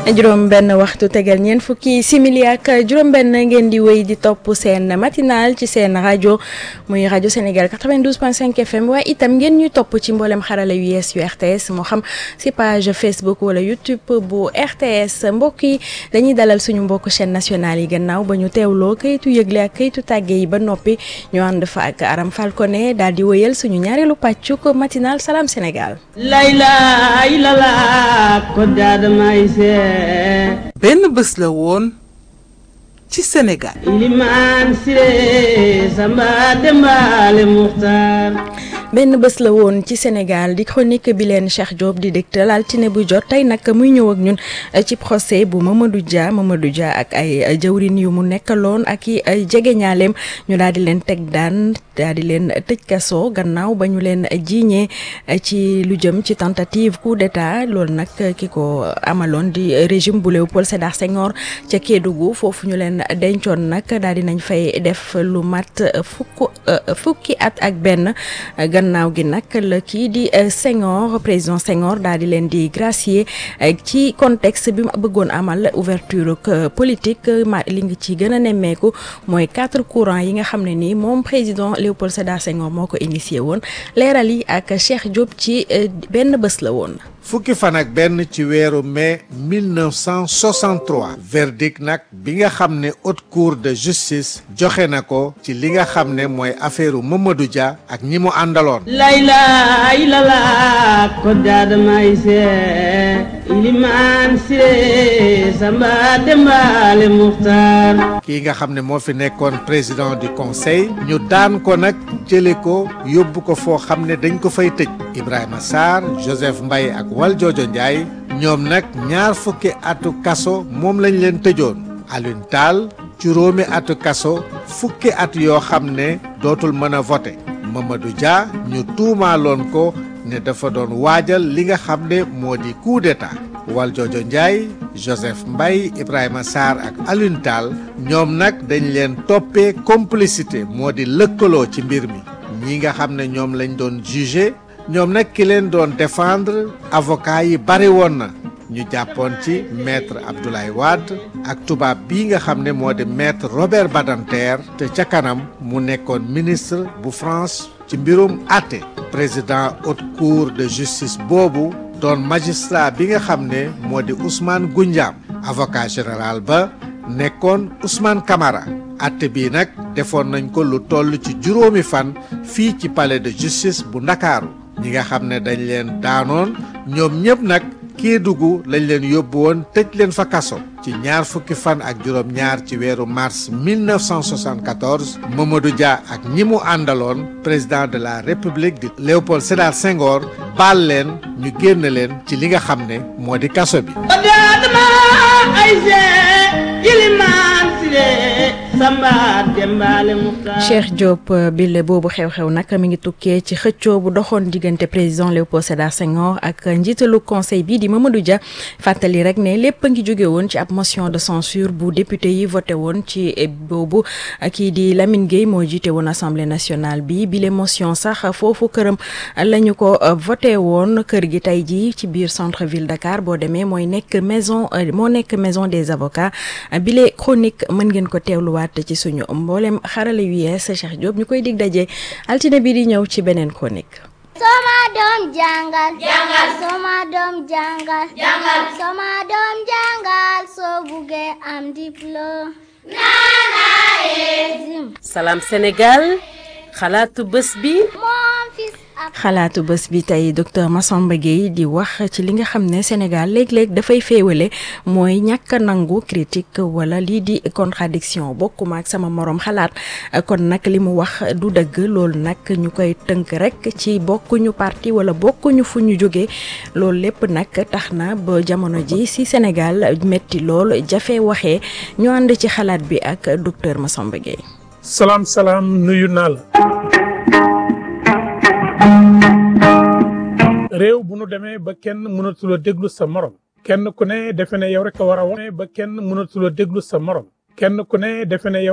juróom benn waxtu tegal ñeent fukki simili ak juróom benn ngeen di wéy di topp seen matinal ci seen rajo muy rajo Sénégal 92.5 FM waaye itam ngeen ñuy topp ci mboolem xarala yu yees yu RTS moo xam si page Facebook wala YouTube bu RTS mbokk yi dañuy dalal suñu mbokk chaîne nationale yi gannaaw ba ñu teewloo kayitu yëgle ak kayitu tàgge yi ba noppi ñu ànd fa ak Aram Falcone daal di wëyal suñu ñaareelu pàccuk matinal Salam Sénégal. layla ilala ko jaadamay see benn bés la woon ci Sénégal ilimaan siré samba dembaale muxtaar benn bés la woon ci Sénégal di chronique bi leen Cheikh Diop di dégtal altine bu jot tey nag muy ñëw ak ñun ci procès bu Mamadou Dia Mamadou Dia ak ay jëwrin yu mu nekkaloon ak i ay jegeñaaleem ñu daal di leen teg daan daal di leen tëj kaso gannaaw ba ñu leen jiiñee ci lu jëm ci tentative coup d'état loolu nag ki ko amaloon di régime bu Léopold Sédar Senghor ca Kédougou foofu ñu leen dencoon nag daal di nañ fay def lu mat fukk fukki at ak benn gannaaw gi nag la kii di Senghor président Senghor daal di leen di gracier ci contexte bi mu bëggoon amal ouverture politique ma li nga ci gën a nemmeeku mooy quatre courants yi nga xam ne nii moom président Léopold Sédar Senghor moo ko initié woon leeral yi ak Cheikh Diop ci benn bés la woon. fukki fan ak benn ci weeru mai 1963 verdict nag bi nga xam ne haute cour de justice joxe na ko ci li nga xam ne mooy affaire Mamadou Dia ak ñi mu àndaloon layla ilala ko jaadamay see ilimaan siré samba dembaale muxtaar kii nga xam ne moo fi nekkoon président du conseil ñu daan ko nag jële ko yóbbu ko foo xam ne dañ ko fay tëj Ibrahima Sarr Joseph Mbaye ak Valdiodio Ndiaye ñoom nag ñaar fukki atu kaso moom lañ leen tëjoon Alioune Tall juróomi atu kaso fukki at yoo xam ne dootul mën a voté Mamadou Dia ñu tuumaaloon ko ne dafa doon waajal li nga xam ne moo di coup d'état Valdiodio Ndiaye Joseph Mbaye Ibrahima Sarr ak Alioune Tall ñoom nag dañ leen toppee complicité moo di lëkkaloo ci mbir mi ñi nga xam ne ñoom lañ doon jugé ñoom nag ki leen doon défendre avocat yi bari woon na ñu jàppoon ci maître Abdoulaye Wade ak tubaab bii nga xam ne moo di maître Robert Badinter te ca kanam mu nekkoon ministre bu France ci mbirum àtte président haute cour de justice boobu doon magistrat bi nga xam ne moo di Ousmane Goundiam avocat général ba nekkoon Ousmane Camara àtte bii nag defoon nañ ko lu toll ci juróomi fan fii ci palais de justice bu Ndakaaru ñi nga xam ne dañ leen daanoon ñoom ñëpp nag Kédougou lañ leen yóbbu woon tëj leen fa kaso ci ñaar fukki fan ak juróom ñaar ci weeru mars 1974 Mamadou Dia ak ñi mu àndaloon président de la république di Léopold Sédar Senghor baal leen ñu génn leen ci li nga xam ne moo di kaso bi ko jaadama ay see ilimaan siré samba dembaale muxtaar Cheikh Diop bile boobu xew-xew nag mi ngi tukkee ci xëccoo bu doxoon diggante président Léopold Sédar Senghor ak njiitalu conseil bi di Mamadou Dia fàttali rek ne lépp a ngi jóge woon ci ab motion de censure bu député yi voté woon ci boobu kii di Lamine Gueye moo jiite woon assemblée nationale bi bile motion sax foofu këram la ñu ko voté woon kër gi tey jii ci biir centre ville Dakar boo demee mooy nekk maison moo nekk maison des avocats bile chronique mën ngeen ko teewluwaat ci suñu mboolem xarala yu yees Cheikh Diop ñu koy dig daje altine bi di ñëw ci beneen chronique. Soma doom jàngal jàngal Soma doom jàngal jàngal Soma doom jàngal soo buggee am diplôme nana ezim Salam Sénégal xalaatu bés bi moom fils ab xalaatu bés bi tey docteur Massamba Gueye di wax ci li nga xam ne Sénégal léeg-léeg dafay féewale mooy ñàkk a nangu critique wala lii di contradiction bokkuma ak sama morom xalaat kon nag li mu wax du dëgg loolu nag ñu koy tënk rek ci bokkuñu parti wala bokkuñu fu ñu jógee loolu lépp nag tax na ba jamono ji ci Sénégal metti lool jafe waxee ñu ànd ci xalaat bi ak docteur Massamba Gueye. salaam salaam nuyu naa la réew bu nu demee ba kenn mënatula déglu sa morom kenn ku ne defe ne yow rek a war a wax ba kenn mënatula déglu sa morom kenn ku ne defe ne yow